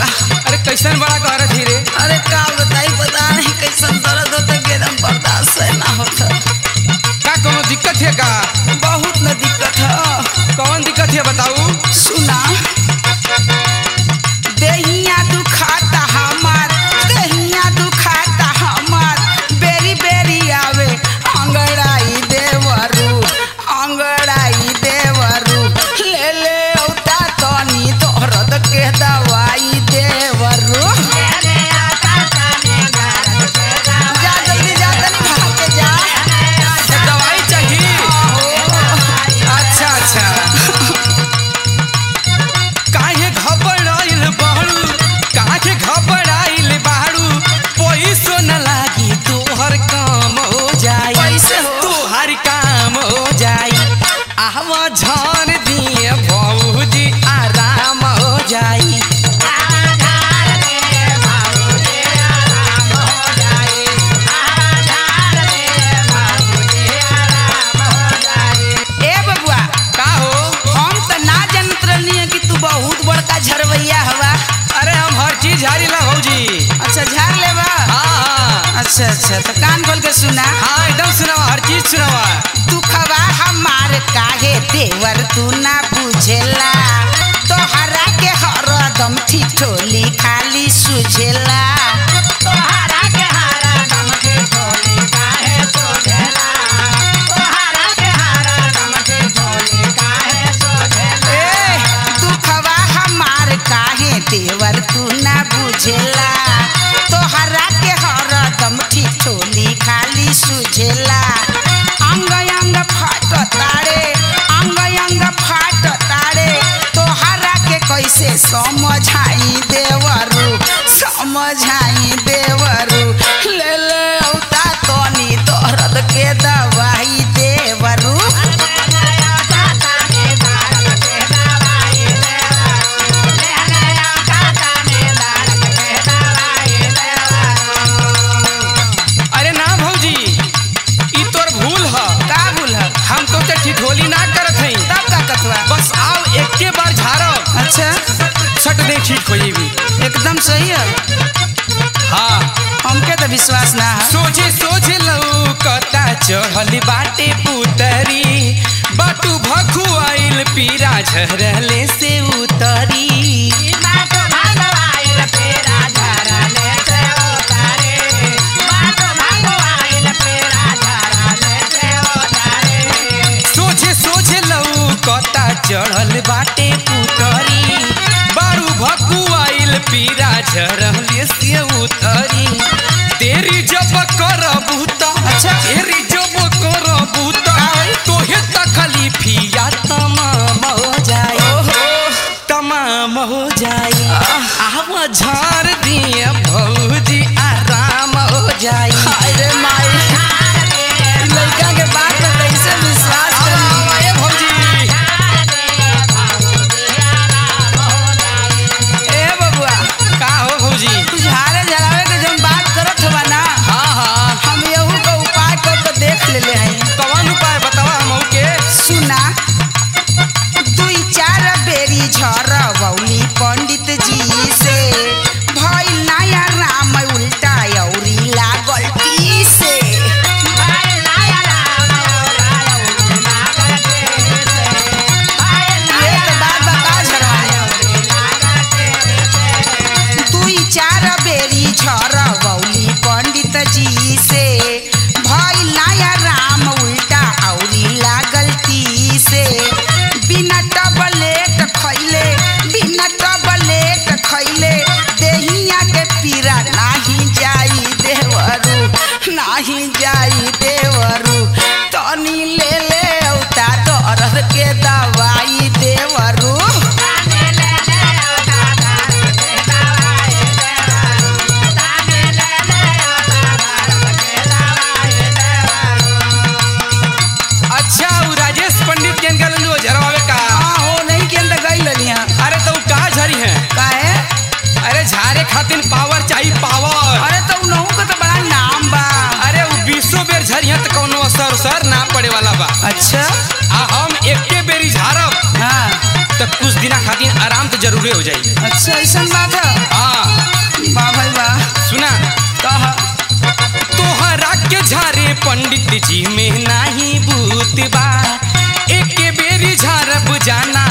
बबुआ अरे कैसन बड़ा कहरत ही रे अरे का बताई पता नहीं कैसन दर्द होता कि एकदम बर्दाश्त से ना होता का कोनो दिक्कत है का बहुत न दिक्कत है कौन दिक्कत है बताऊ सुना देहिया दुखाता हमार देहिया दुखाता हमार बेरी बेरी आवे अंगड़ाई देवरू अंगड़ाई देवरू ले ले औता तनी दर्द के दवाई देवरू जा जल्दी जा तनी भाग के जा तो दवाई चाहिए अच्छा अच्छा काहे घबराइल बाड़ू काहे घबराइल बाड़ू पैसो न लागी तोहर काम हो जाई कैसे हो? तोहर काम हो जाई आवा झाड़ दिए भौजी आराम हो जाई ए बबुआ का हो हम त ना जानत रहनी कि तू बहुत बड़का झरवैया हवा अरे हम हर चीज झाड़ी ला भौजी अच्छा झाड़ लेबा हाँ हाँ अच्छा अच्छा तो कान खोल के सुना हाँ एकदम सुनावा हर चीज सुनावा तू खवा हमार काहे देवर तू ना बुझेला तोहरा के हरदम ठिठोली खाली सुझेला ए दुखवा हमार काहे देवर तू ना बुझेला तोहरा के हरदम ठिठोली खाली सुझेला अंग अंग फाट तारे अंग अंग फाट तारे तोहरा के कैसे समझाई देवरू समझाई देवरू ले ले औता तनी दर्द के दवाई देवरू अरे ना भौजी ई तोर भूल ह का भूल है हम तो के ठिठोली ना करत हई तब का कथवा बस आओ एके बार झाड़ब अच्छा सट दे ठीक हो जेबी एकदम सही है हाँ हमके तो विश्वास ना है सोचे सोचे लौकता चढ़ल बाटे पुतरी बाटू भखुआइल पीरा झरले से उतरी सोचे सोचे लौकता चढ़ल बाटे पुतरी बारू भकुआइल पीरा झरले से उतरी तेरी जब करबू त अच्छा। तेरी जब करबू त तोहे तकलीफिया तमाम हो जाए तमाम हो जाए आव झाड़ दिए भौजी आराम हो जाए अरे माई लड़का के बात में कैसे विश्वास करी ए भौजी ए बबुआ का हो भौजी तू झाड़े झड़ावे के जब बात करत हवा ना हाँ हाँ हम यहू का उपाय कर के देख लेले हई कौन उपाय बतावा हम के सुना दुई चार बेरी झरवौली पंडित जी से भइल नया राम उल्टा औरी लागल टी से ये तो बात बता झरवाने दुई चार बेरी झरवौली पंडित जी से भइल नया राम उल्टा औरी लागल टी से बिना टबलेट खैले बिना टबलेट खैले देहिया के पीरा नाही जाई देवरू नाही जाई देवरू तनी ले ले औता दर्द के दवाई देवरू अच्छा उ राजेश पंडित के इनका लंदो झरवावे का हाँ हो नहीं के अंदर गई ललिया अरे तो उ का झरी है काहे अरे झारे खातिर पावर चाहिए पावर अरे तो उनहु का तो बड़ा नाम बा अरे उ बीसो बेर झरिया त कोनो असर असर ना पड़े वाला बा अच्छा आ हम एके बेरी झारब हाँ त कुछ दिना खातिर आराम तो जरूरे हो जाई अच्छा ऐसा बात है पंडित जी में नाही भूत बा एक बेरी झरब जाना